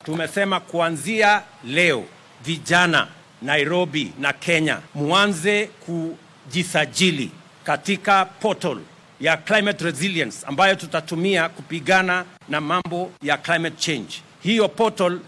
tumesema kuanzia leo vijana Nairobi na Kenya muanze kujisajili katika portal ya climate resilience ambayo tutatumia kupigana na mambo ya climate change. Hiyo portal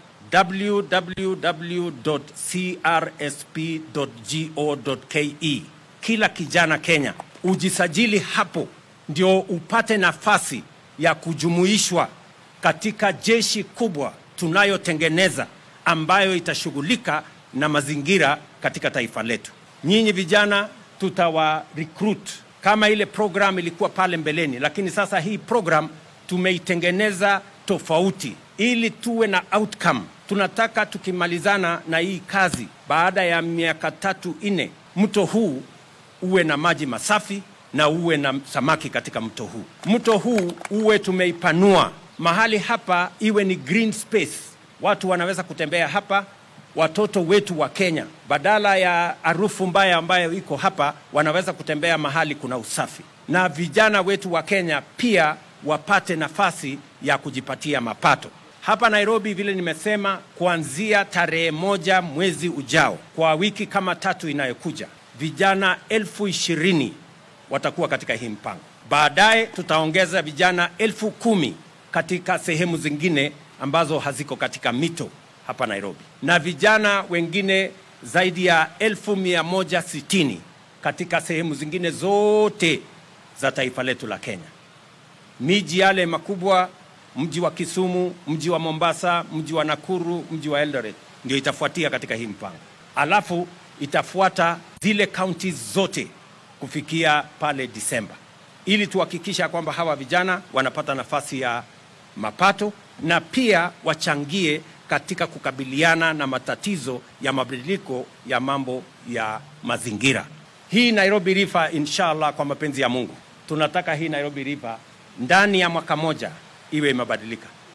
www.crsp.go.ke. Kila kijana Kenya ujisajili hapo, ndio upate nafasi ya kujumuishwa katika jeshi kubwa tunayotengeneza ambayo itashughulika na mazingira katika taifa letu. Nyinyi vijana tutawa recruit kama ile program ilikuwa pale mbeleni, lakini sasa hii program tumeitengeneza tofauti ili tuwe na outcome. Tunataka tukimalizana na hii kazi baada ya miaka tatu nne, mto huu uwe na maji masafi na uwe na samaki katika mto huu. Mto huu uwe tumeipanua mahali hapa, iwe ni green space, watu wanaweza kutembea hapa. Watoto wetu wa Kenya badala ya harufu mbaya ambayo iko hapa, wanaweza kutembea mahali kuna usafi, na vijana wetu wa Kenya pia wapate nafasi ya kujipatia mapato hapa Nairobi. Vile nimesema, kuanzia tarehe moja mwezi ujao, kwa wiki kama tatu inayokuja, vijana elfu ishirini watakuwa katika hii mpango. Baadaye tutaongeza vijana elfu kumi katika sehemu zingine ambazo haziko katika mito hapa Nairobi, na vijana wengine zaidi ya elfu mia moja sitini katika sehemu zingine zote za taifa letu la Kenya. Miji yale makubwa, mji wa Kisumu, mji wa Mombasa, mji wa Nakuru, mji wa Eldoret ndio itafuatia katika hii mpango, alafu itafuata zile kaunti zote kufikia pale Disemba, ili tuhakikisha kwamba hawa vijana wanapata nafasi ya mapato na pia wachangie katika kukabiliana na matatizo ya mabadiliko ya mambo ya mazingira. Hii Nairobi River, inshallah, kwa mapenzi ya Mungu, tunataka hii Nairobi River ndani ya mwaka moja iwe imebadilika.